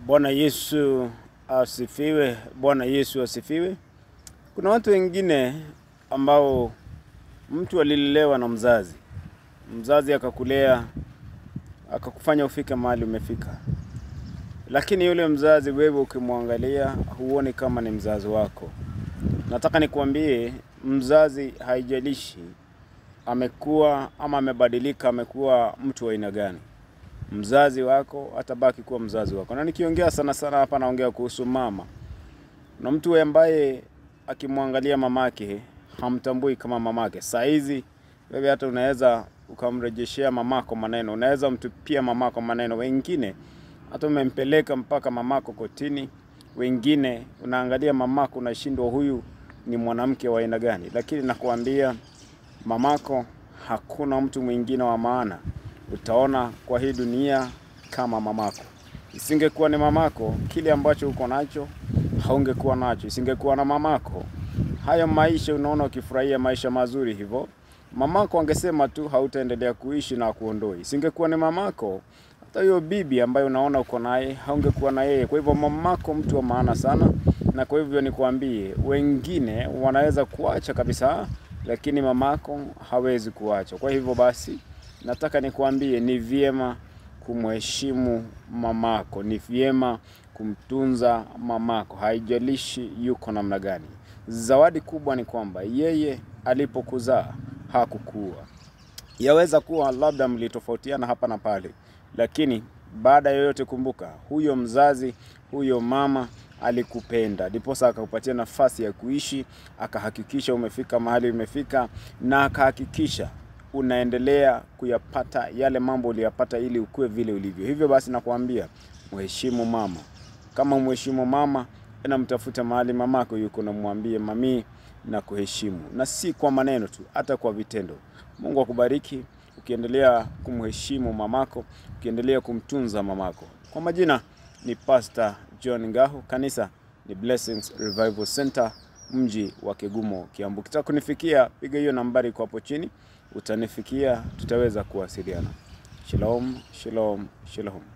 Bwana Yesu asifiwe. Bwana Yesu asifiwe. Kuna watu wengine ambao mtu alilelewa na mzazi, mzazi akakulea akakufanya ufike mahali umefika, lakini yule mzazi wewe ukimwangalia huoni kama ni mzazi wako. Nataka nikuambie, mzazi haijalishi amekuwa ama amebadilika, amekuwa mtu wa aina gani, mzazi wako atabaki kuwa mzazi wako. Na nikiongea sana sana hapa, naongea kuhusu mama na mtu ambaye akimwangalia mamake hamtambui kama mamake. Saa hizi wewe hata unaweza ukamrejeshea mamako maneno, unaweza mtupia mamako maneno. Wengine hata umempeleka mpaka mamako kotini, wengine unaangalia mamako unashindwa, huyu ni mwanamke wa aina gani? Lakini nakuambia mamako, hakuna mtu mwingine wa maana utaona kwa hii dunia kama mamako. Isingekuwa ni mamako, kile ambacho uko nacho haungekuwa nacho. Isingekuwa na mamako, haya maisha unaona ukifurahia maisha mazuri hivyo, mamako angesema tu hautaendelea kuishi na kuondoi. Isingekuwa ni mamako, hata hiyo bibi ambayo unaona uko naye haungekuwa na yeye. Kwa hivyo mamako mtu wa maana sana, na kwa hivyo nikwambie, wengine wanaweza kuacha kabisa, lakini mamako hawezi kuacha. Kwa hivyo basi, nataka nikwambie ni vyema kumheshimu mamako, ni vyema kumtunza mamako, haijalishi yuko namna gani. Zawadi kubwa ni kwamba yeye alipokuzaa hakukuua. Yaweza kuwa labda mlitofautiana hapa na pale, lakini baada ya yote, kumbuka huyo mzazi, huyo mama alikupenda, ndiposa akakupatia nafasi ya kuishi, akahakikisha umefika mahali umefika, na akahakikisha unaendelea kuyapata yale mambo uliyapata ili ukue vile ulivyo. Hivyo basi nakwambia mheshimu mama. Kama mheshimu mama, ena mtafute mahali mamako yuko, namwambie mami na kuheshimu, na si kwa maneno tu, hata kwa vitendo. Mungu akubariki ukiendelea kumheshimu mamako, ukiendelea kumtunza mamako. Kwa majina ni Pastor John Ngahu, kanisa ni Blessings Revival Center, mji wa Kegumo, Kiambu. Kitaka kunifikia, piga hiyo nambari kwa hapo chini, utanifikia, tutaweza kuwasiliana. Shalom, shalom, shalom.